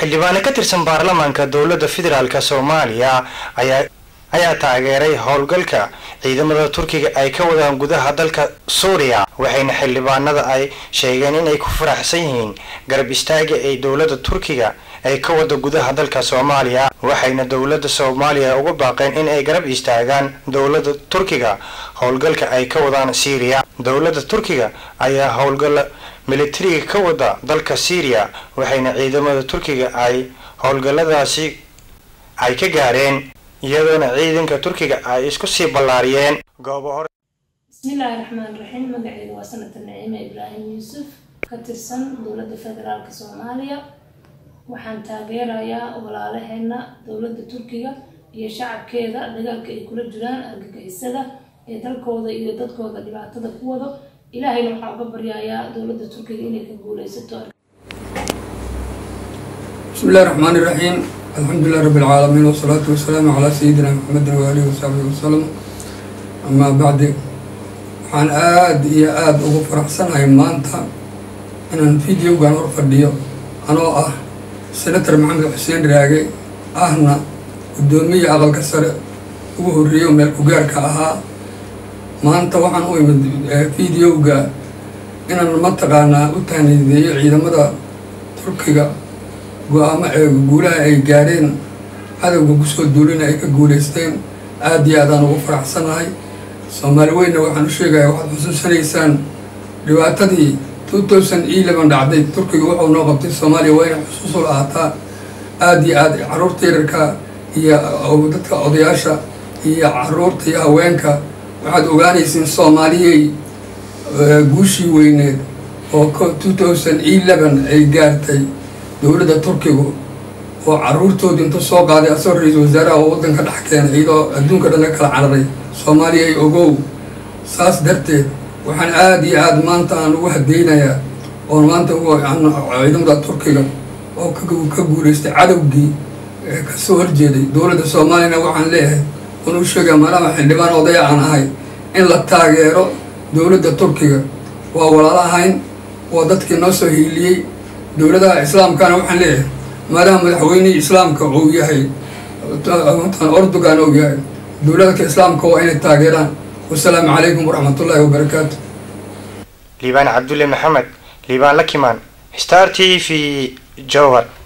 xildhibaano ka tirsan baarlamaanka dowladda federaalk soomaaliya ayaa ayaa taageeray howlgalka ciidamada turkiga ay ka wadaan gudaha dalka suuriya waxayna xildhibaanada ay sheegeen inay ku faraxsan yihiin garab istaaga ay dowladda turkiga ay ka wada gudaha dalka soomaaliya waxayna dowladda soomaaliya uga baaqeen in ay garab istaagaan dowladda turkiga howlgalka ay ka wadaan syriya dowladda turkiga ayaa howlgala militariga ka wada dalka syriya waxayna ciidamada turkiga ay howlgaladaasi ay ka gaareen iyadoona ciidanka turkiga ay isku sii ballaariyeen goobo hore bismillaahi raxmaan raxiim magaceyga waa sanata naciime ibraahim yuusuf ka tirsan dowladda federaalk soomaaliya waxaan taageerayaa walaalaheena dowladda turkiga iyo shacabkeeda dagaalka ay kula jiraan argagixisada ee dalkooda iyo dadkooda dhibaatada ku wado ilaahayna waxaa uga baryayaa dowladda turkiga inay ka guuleysato بسم الله الرحمن الرحيم الحمد لله رب العالمين والصلاة والسلام على سيدنا محمد وآله وصحبه وسلم أما بعد waxaan aada iyo aada ugu faraxsanahay maanta inaan videogan hor fadhiyo anoo ah senator maxamed xuseen raage ahna guddoomiya aqalka sare ugu horreeyo meel ku-gaarka ahaa maanta waxaan u imid videoga inaan mataqaanaa u taanideeyo ciidamada turkiga go-aamo ee guulaha ay gaadheen cadowga kusoo duulina ay ka guulaysteen aada iyo aadaan ugu faraxsanahay soomaali weynna waxaan u sheegaya waxaad xusuusanaysaan dhibaatadii two thousand eleven dhacday turkiga wuxuu noo qabtay soomaaliya waa inay xusuus u lahaataa aada iyo aad caruurta yararka iyo dadka odayaasha iyo caruurta iyo haweenka waxaad ogaanaysiin soomaaliyay guushii weyneed oo two thousand eleven ay gaartay dowladda turkigu oo caruurtoodii intuu soo qaaday asagoo ra-iisul wasaaraha oo waddanka dhex keenay iyadoo adduunka dhan laga kala cararay soomaaliya ay ogow saas darteed waxaan aada iyo aada maanta aan ugu hadeynayaa oon maanta ciidamada turkiga oo ka guulaystay cadowgii kasoo horjeeday dowladda soomaaliyana waxaan leeyahay oon u sheegaya maadaama xildhibaan odaya aan ahay in la taageero dowladda turkiga waa walaalahayn waa dadkii noo soo hiiliyey dowladaha islaamkana waxaan leeyahay maadaama madaxweynihii islaamka uu yahay ordogan uu yahay dowladka islaamka waa inay taageeraan wasalaamu calaykum waraxmatullaahi wabarakaatu liibaan cabdulle maxamed liibaan lakimaan star t v jowhar